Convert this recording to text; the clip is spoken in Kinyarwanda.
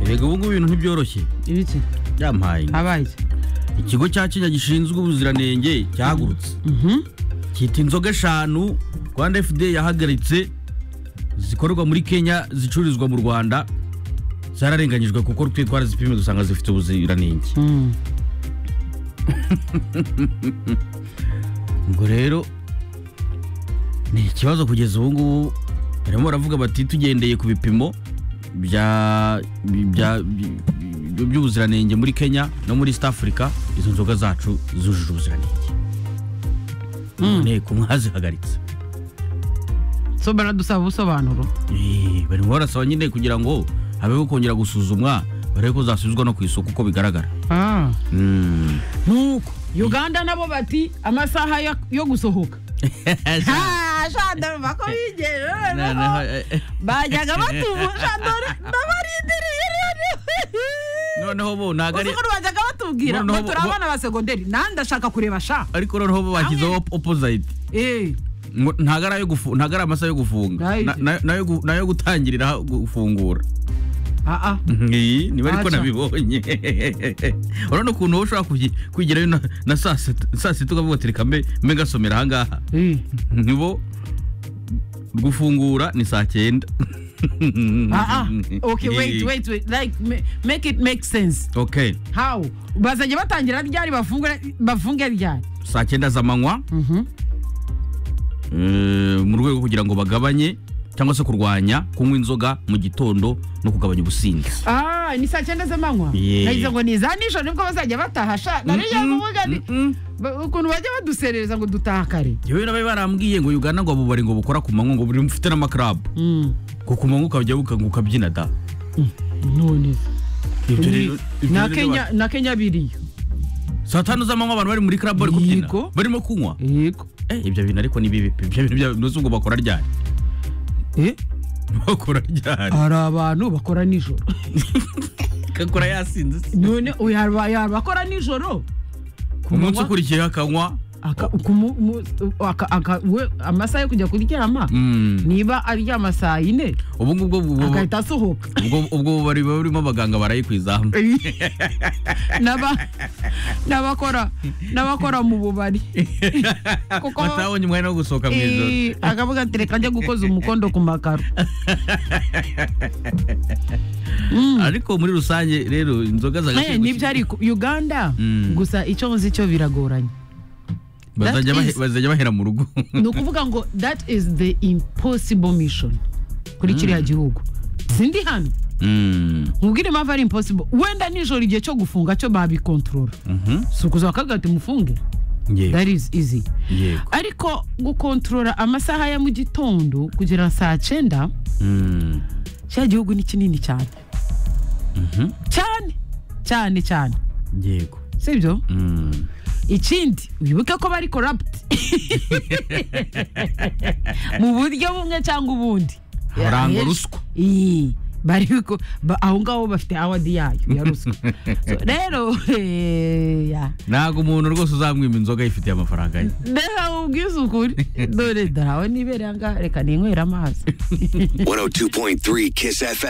yego ubu ngubu ibintu ntibyoroshye ibiki byampaye inka. habaye iki ikigo cya kenya gishinzwe ubuziranenge cyahagurutse Mhm. cyita inzoga eshanu rwanda fda yahagaritse zikorerwa muri kenya zicururizwa mu rwanda zararenganyijwe kuko twe twarazipimye dusanga zifite ubuziranenge Mm. ubwo rero ni ikibazo kugeza ubu ngubu barimo baravuga bati tugendeye ku bipimo bya bya- by- by- by'ubuziranenge muri kenya no muri east africa izo nzoga zacu zujuje ubuziranenge mu nteko mwazihagaritse so baradusaba ubusobanuro Eh, barimo barasaba nyine kugira ngo habeho kongera gusuzumwa barebe ko zasubizwa no ku isoko uko bigaragara Ah. Mm. nuko uganda nabo bati amasaha yo- yo gusohoka Ah, sha ndumva ko bigera noneho bajyaga batubu sha dore ndabarindiriye rero noneho bo ntabwo ari uzi ukuntu bajyaga batubwira ngo Noneho bo- turi abana ba segonderi nanjye ndashaka kureba sha ariko noneho bo bashyizeho opposite Eh, ngo ntabwo ari ayo gufu- ntabwo ari amasaha yo gufunga Right. Na- na- nayo gu- nayo gutangirira gufungura ah, ah. Iyi, niba ariko Acha. nabibonye urabona ukuntu wowe ushobora kugi- kwigirayo na- na saa sita saa sita ukavuga ati reka mbe mbe ngasomera ahangaha Eh, nibo gufungura ni saa cyenda ah, ah. Okay, wait, wait, wait. Like, ma- make it make sense. okay How? bazajya batangira ryari bafunge bafunge ryari saa cyenda z'amanywa Mhm. eh, mu rwego kugira ngo bagabanye cyangwa se kurwanya kunywa inzoga mu gitondo no kugabanya ubusinzi Ah, ni saa cyenda z'amanywa Yeah. nagize ngo ni iza nijoro nibwo bazajya bataha sha nariya Mm-mm, kuvuga ni mm-mm. ba- ukuntu bajya baduserereza ngo dutaha kare yewe nabe barambwiye ngo uganda ngo abubari ngo bukora ku manywa ngo buri mufite n'amakarabu ngo ku manywa ukajya buka- ngo ukabyina da none Ibyo rero- ibyo na rero kenya ba- na kenya biriyo saa tanu z'amanywa abantu bari muri karabu bari kubyina Yego. barimo kunywa yego Eh, ibyo bintu ariko ni bibi ibyo bintu bya- ntuzi ngo bakora ryari eh bakora ryari hari abantu bakora nijoro kakora yasinze se. none oya, hari hari abakora nijoro Ku umunsi manywa, ukurikiyeho akanywa aka- ku mu- mu- aka- aka- we- amasaha yo kujya kuryama Mm. niba aryama saa yine ubu ngubwo bu- bu- agahita asohoka ubwo- ubwo bubari buba burimo abaganga barayikwizamu N'aba- n'abakora n'abakora mu bubari kuko batabonye umwanya wo gusohoka mu ijoro eh, akavuga ati reka njye gukoza umukondo ku makaro Mm. ariko muri rusange rero inzoga za Eh, nibyo ariko uganda Mm. gusa icyo nzi cyo biragoranye that bazajya bahe- is- bazajya bahera mu rugo ni ukuvuga ngo that is the impossible mission kuri kiriya gihugu sindi hano Mm. nkubwire impamvu ari impossible wenda nijoro igihe cyo gufunga cyo babikontorora Mhm. si ukuza bakagati mufunge yego that is easy yego ariko gukontorora amasaha ya mu gitondo kugera saa cyenda Mm. cya gihugu ni kinini cyane Mhm. cyane cyane cyane yego sibyo Mm. ikindi wibuke ko bari corrupt mu buryo bumwe cyangwa ubundi Barangwa Ahenshi- ruswa. Ii, bari ko- ba- aho ngaho bafite awadi yayo ya ruswa So, rero eh, ya. ntabwo umuntu rwose uzamwima inzoga yifitiye amafaranga ye reka ubwize ukuri dore dore aho nibereye aha ngaha reka ninywere amazi 102.3 Kiss FM.